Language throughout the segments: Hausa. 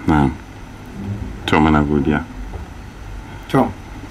na to muna godiya to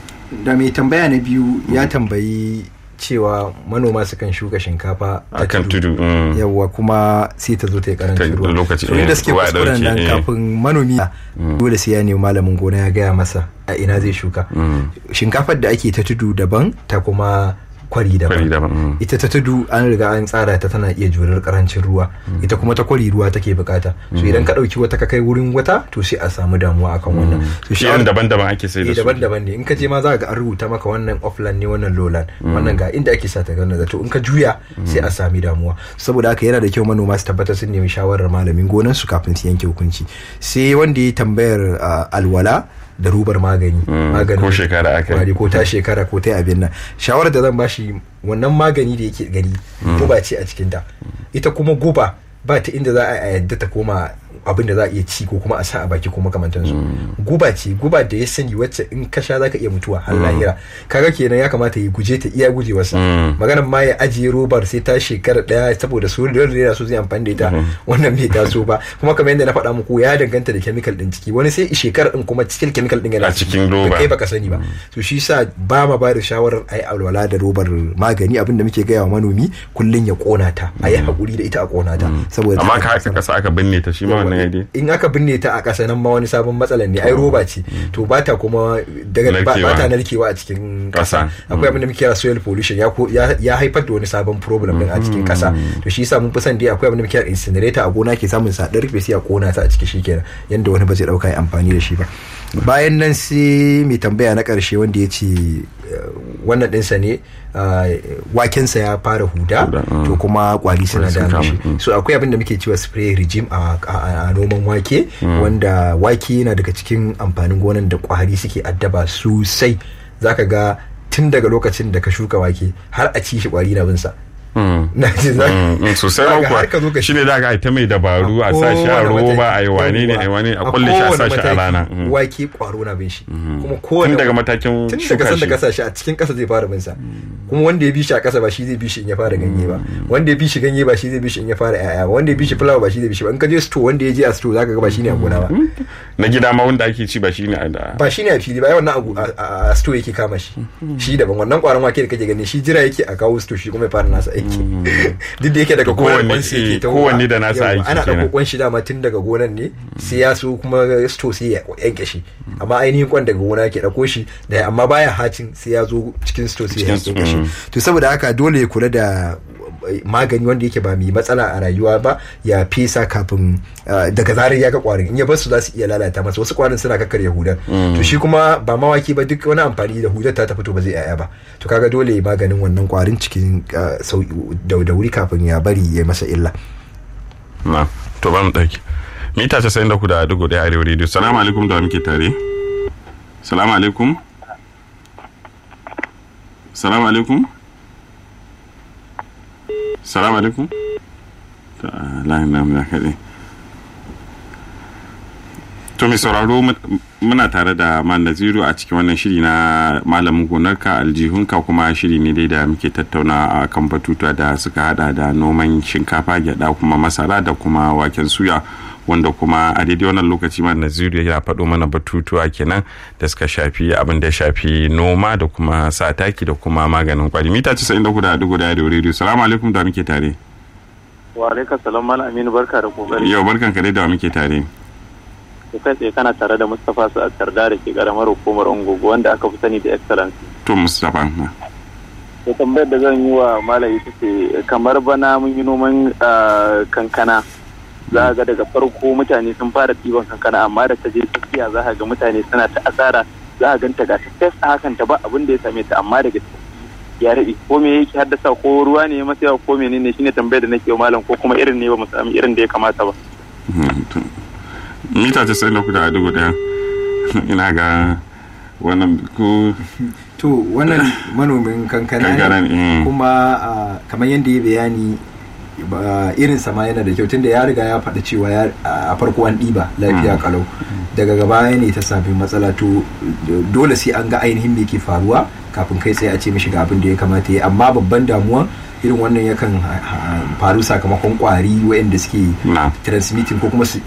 da mai tambaya na biyu ya tambayi cewa manoma sukan shuka shinkafa a akan tudu mm. yawwa kuma sai ta zo ta yi karancin Ta- ruwa lokaci, so inda eh, suke ruwa ya kuskuren dauke, nan eh. kafin manomi dole sai ya nemi malamin gona ya gaya masa a ina zai shuka shinkafar da ake ta tudu daban ta kuma kwari daban Kwari daban, mm. ita ta tudu an riga an tsara ta tana iya jurar karancin ruwa ita kuma ta kwari ruwa take bukata so idan ka dauki wata ka kai wurin wata to sai a samu damuwa akan wannan so shi shawara- daban-daban ake sai da eh su daban-daban ne in ka je ma za ka ga an rubuta maka wannan offline ne wannan lowland wannan ga inda ake sa ta wannan zato in ka juya sai a sami damuwa saboda haka yana da kyau manoma su tabbatar sun nemi shawarar malamin gonan su kafin su yanke hukunci sai wanda ya tambayar ah, alwala da rubar magani maganin ko shekara aka yi. kwari ko ta shekara ko ta abin nan shawarar da zan bashi wannan magani da yake gani guba ce a cikin ta ita kuma guba ba ta inda za a yadda ta koma abin da za a iya ci ko kuma a sa a baki ko makamantansu guba ce guba da ya sani wacce in ka sha zaka iya mutuwa har lahira kaga kenan ya kamata ya guje ta iya gujewarsa maganar ma ya ajiye robar sai ta shekara daya saboda su da yana so zai amfani da ita wannan bai taso ba kuma kamar yadda na faɗa muku ya danganta da chemical din ciki wani sai shekara din kuma cikin chemical din yana A cikin roba. kai baka sani ba to shi sa ba ma ba da shawarar ai alwala da robar magani abinda muke gaya wa manomi kullun ya kona ta a yi hakuri da ita a kona ta saboda amma ta- ka haka kasa aka binne ta shi ma wannan ya dai in aka binne ta a ƙasa nan ma wani sabon matsalan ne ai roba ce to ba ta kuma daga ba Narkewa. ba ta narkewa a cikin ƙasa Ƙasa. akwai abin da muke kira soil pollution ya ko- ya ya haifar da wani sabon problem din a cikin ƙasa to shi yasa mun fi son dai akwai abin da muke kira incinerator a gona ke samun sa dan rufe sai a kona ta a ciki shikenan yanda wani ba zai dauka ya amfani da shi ba bayan nan sai mai tambaya na ƙarshe wanda ya ce eh, wannan ɗinsa ne ah, wakensa ya fara huda Huda, mm. to kuma kwari suna sun da kama, shi mm. so akwai abin da muke cewa spray regime a, a, a noman wake wanda wake yana daga cikin amfanin gonan da kwari suke addaba sosai zaka ga tun daga lokacin da ka shuka wake har a ci shi kwari na binsa Mm. na ce za Mm, mm, sosai za ma ka kuwa har ka zo ka shi ne da aka ta mai dabaru a sa shi a kowane roba a yi mataki- wane ne a yi wane a kulle shi a kowane sa shi a mataki rana Mm. wake kwaro na bin shi kuma kowane tun daga matakin tun daga shuka san da shi kasa shi a cikin kasa zai fara bin sa kuma wanda ya bi shi a kasa ba shi zai bi shi in ya fara ganye ba wanda ya bi shi ganye ba shi zai bi shi in ya fara yaya ba wanda ya bi shi fulawa ba shi zai bi shi ba in ka je store wanda ya je a store zaka ga ba shi ne a gona ba na gida ma wanda ake ci ba shi ne a da ba shi ne a fili ba ai wannan abu a- a a store yake kama shi shi daban wannan kwaron wake da kake gani shi jira yake a kawo store shi kuma ya fara nasa aiki duk da yake daga To kowanne- gonan kwansa yake eh, tahowa. kowanne da nasa Yawwa, aiki ana kenan. ɗauko kwan shi dama tun daga gonan ne sai ya so kuma store sai ya yanke shi amma ainihin kwan daga gona yake ɗauko shi da amma baya hacin sai ya zo cikin store sai ya Cikin- yanke shi mm. to saboda haka dole ya kula da magani wanda yake ba mai matsala a rayuwa ba ya fesa kafin uh, daga zarar ya ga kwarin in ya bar su za su iya lalata masa wasu kwarin suna kakkarya hudar to shi kuma ba mawaki ba duk wani amfani da hudar ta ta fito ba zai yaya ba to kaga dole ya maganin wannan kwarin cikin uh, sauki da da wuri kafin ya bari ya masa illa na to ba mu ɗauki mita casa'in da ku da dugu ɗaya arewa rediyo salamu alaikum da muke tare salamu alaikum salamu alaikum salamu alaikum ta layin namu ya kaɗe to mai sauraro mu- muna tare da man naziru a cikin wannan shiri na malamin gonarka aljihunka kuma shiri ne dai da muke tattauna a kan batutuwa da suka hada da noman shinkafa gyada kuma masara da kuma waken suya wanda kuma a daidai wannan lokaci man naziru ya faɗo mana batutuwa kenan da suka shafi abin da ya shafi noma da kuma sa taki da kuma maganin kwari mita 94 da dugu da rediyo salamu alaikum da muke tare wa alaikar salam malam aminu barka da kokari yau barkan ka dai da muke tare to kai tsaye kana tare da mustapha su a tarda da ke karamar hukumar ungogo wanda aka fi sani da excellence to mustapha to tambayar da zan yi wa malam ita ce kamar bana mun yi noman ah, kankana za ga daga farko mutane sun fara ɗiban kankana amma da ta je tafiya za ga mutane suna ta asara za a ganta ga ta fes a hakan ta ba abin da ya same ta amma daga ya rabe ko me yake haddasa ko ruwa ne ya masa yawa ko menene shine tambayar da nake wa malam ko kuma irin ne ba mu sami irin da ya kamata ba mita casa'in da kuda a dugu daya ina ga wannan ko to wannan manomin kankana Kankana ne, ne mm. kuma ah, kamar yadda ya bayani ba- irin sama yana da kyau tunda ya riga ya faɗi cewa ya- a farko an ɗiba lafiya kalau daga gaba ne ta sami matsala to dole sai an ga ainihin me ke faruwa kafin kai tsaye a ce mishi ga abin da ya kamata ya amma babban damuwa irin wannan yakan ha- ha- faru sakamakon kwari waɗanda suke na transmitting ko kuma su